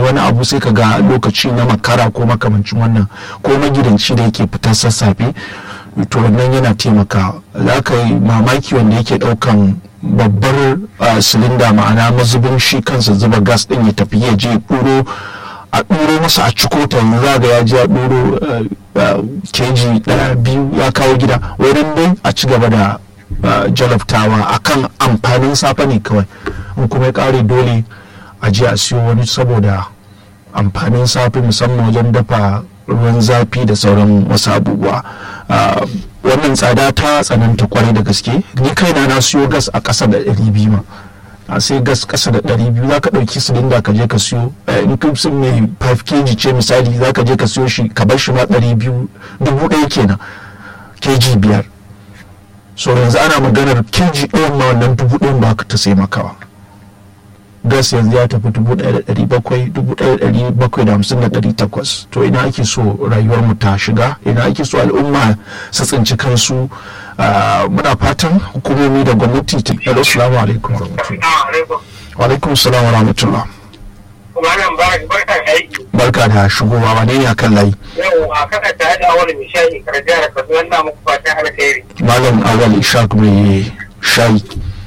wani abu sai ka ga lokaci na makara ko makamancin wannan ko magidanci da yake fitar sassafe to wannan yana taimaka za ka yi mamaki wanda yake ɗaukan babbar silinda ma'ana mazubin shi kansa zuba gas ɗin ya tafi ya je ɗuro a ɗuro masa a ciko ta yanzu za ga ya je a ɗuro keji ɗaya biyu ya kawo gida wurin dai a ci gaba da jalabtawa akan amfanin safe ne kawai in kuma ya ƙare dole a je a siyo wani saboda amfanin safe musamman wajen dafa ruwan zafi da sauran wasu abubuwa wannan tsada ta tsananta kwarai da gaske ni kaina na siyo gas a ƙasa da ɗari biyu ma a sai gas ƙasa da ɗari biyu za ka ɗauki silinda ka je ka siyo in sun mai 5 kg ce misali za ka je ka siyo shi ka bar shi ma ɗari biyu dubu ɗaya kenan kg biyar so yanzu ana maganar kg ɗayan ma wannan dubu ɗayan ba ka ta sai makawa gas yanzu ya tafi dubu ɗaya da ɗari bakwai dubu ɗaya da ɗari bakwai da hamsin da ɗari takwas to ina ake so rayuwar mu ta shiga ina ake so al'umma su tsinci kansu muna fatan hukumomi da gwamnati ta hello salamu alaikum wa alaikum salam wa rahmatullah barka da shigowa wane ne akan layi yau a kaka tare da awal mai shayi karjiyar kasuwan na muku fatan alkhairi malam awal ishaq mai shayi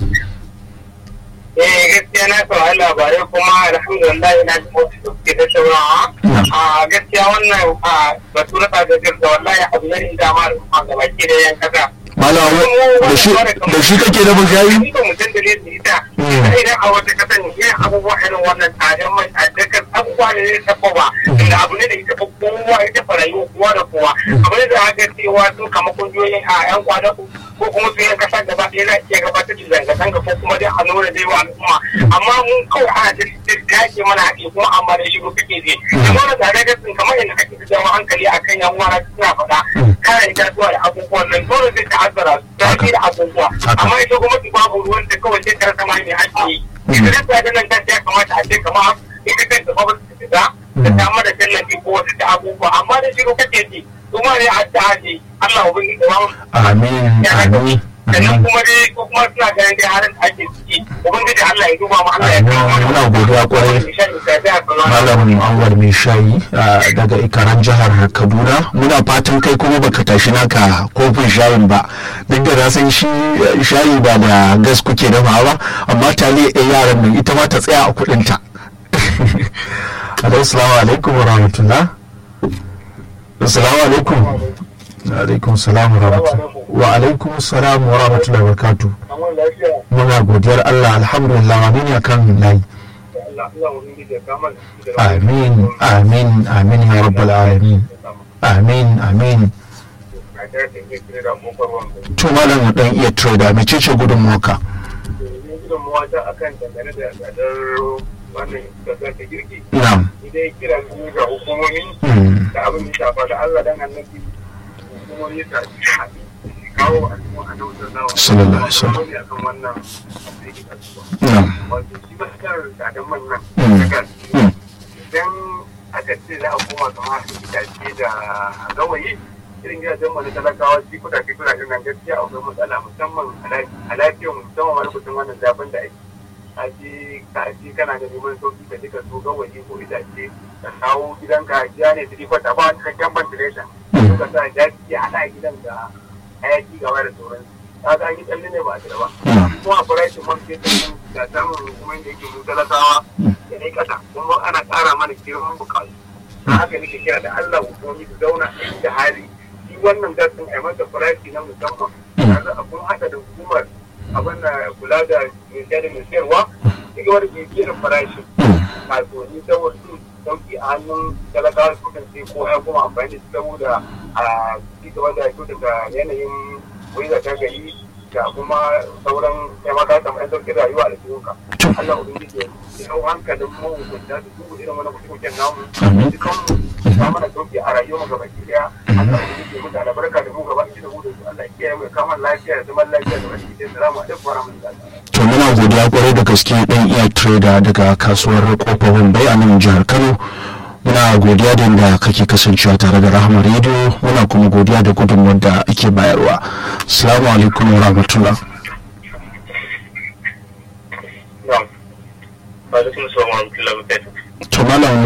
eh gaskiya na saurari labarai kuma alhamdulillah ina ji motsi da suke da saurawa a gaskiya wannan a batu na tsadar da wallahi abu ne da ma da baki da yan kasa malam da shi da shi kake da bugayi ni ba mutum da ne su ita idan a wata kasa ne yin abubuwa irin wannan tsadar mai tsadar abubuwa ne zai taɓa ba inda abu ne da ita ba kowa ita farayu kowa da kowa abu ne da aka cewa sun kama kungiyoyin a yan kwana ko kuma su yan kasa gaba ɗaya na iya gabatar da zanga-zanga ko kuma dai a nuna dai wa al'umma amma mun kawai ana da dace mana haƙi kuma amma da shi kake je amma da tare da sun kamar yadda kake da jawo hankali akan yan uwa suna faɗa kare itatuwa da abubuwan nan dole zai ta'azzara su ta da abubuwa amma ita gwamnati babu ruwan da kawai sai ta rasa mai ake yi ita da ta nan ta ya kamata a ce kamar ita kanta gwamnati ta fita ta samar da tallafi ko wasu ta abubuwa amma da shiru kake ji kuma ne a ta haji Allah ubangiji da ba amin amin sannan kuma dai ko kuma suna ganin dai harin da ake ciki ubangiji Allah ya duba mu Allah ya kawo mana muna godiya kwarai malam anwar mai shayi daga ikaran jihar kaduna muna fatan kai kuma baka tashi naka kofin shayin ba duk da na san shi shayi ba da gas kuke dafa ba amma taliya ɗaya yaran nan ita ma ta tsaya a kuɗinta assalamu alaikum wa rahmatullah assalamu alaikum alaikum salam wa rahmatullah wa alaikum salam wa rahmatullah wa barakatuh muna godiyar Allah alhamdulillah amin ya kan layi amin amin amin ya rabbal alamin amin amin to malam dan iya trader mece ce gudun moka gudunmuwa ta akan dangane da tsadar wannan kasar ta girki na'am idai kira su ga hukumomi da abin da shafa da Allah dan annabi hukumomi ta haɗi kawo a cikin annabi sallallahu alaihi wasallam akan wannan na'am wato shi maskar tsadan man nan Mm. daga Mm. idan aka ce za a koma kamar itace da gawayi irin gidajen mu na talakawa shi kudaje kudajen nan gaskiya akwai matsala musamman a lafiyar musamman wani kusan wannan zafin da ake aji ka aji kana da neman sauki ka duka so gawayi ko itace ka kawo gidanka ya ne tiri kwata ba wani cikakken ventilation Mm. ka sa jaki ya haɗa gidan da hayaki gaba da sauransu ka ga an yi tsalle ne ba a tira ba Mm. kuma a farashin man fetur din da samun hukumar da yake mu talakawa da ne kasa kuma ana ƙara mana girman bukatu da haka nake kira da Allah hukumomi su zauna a da hali shi wannan gasin a masa farashi na musamman yanzu a kun haɗa da hukumar abin da kula da mai da mai sayarwa daga wani bibiyar farashi kasuwanni saboda su sauki a hannun talakawa su kan sai ko ya kuma amfani da su saboda a ci gaba da kyautata yanayin wani da ta gari da kuma sauran taimaka samu yan sauƙin rayuwa da cikinka. Allah ubangiji ya yau hankalin mahukunta su duba irin wani kusurkuken namu dukan mu ba mana sauƙi a rayuwar mu gaba ɗaya Allah ubangiji ya mutu albarka da mu gaba ɗaya da mu da su Allah ya kiyaye mu ya kama lafiya da zaman lafiya da baki ɗaya salamu alaikum wa rahmatullahi to muna godiya kwarai da gaske dan iya trader daga kasuwar kofar wambai a nan jihar kano muna godiya da yadda kake kasancewa tare da rahama radio muna kuma godiya da gudunmuwar da ake bayarwa assalamu alaikum wa rahmatullah Na'am. Wa alaikum assalam wa rahmatullahi wa barakatuh. to malam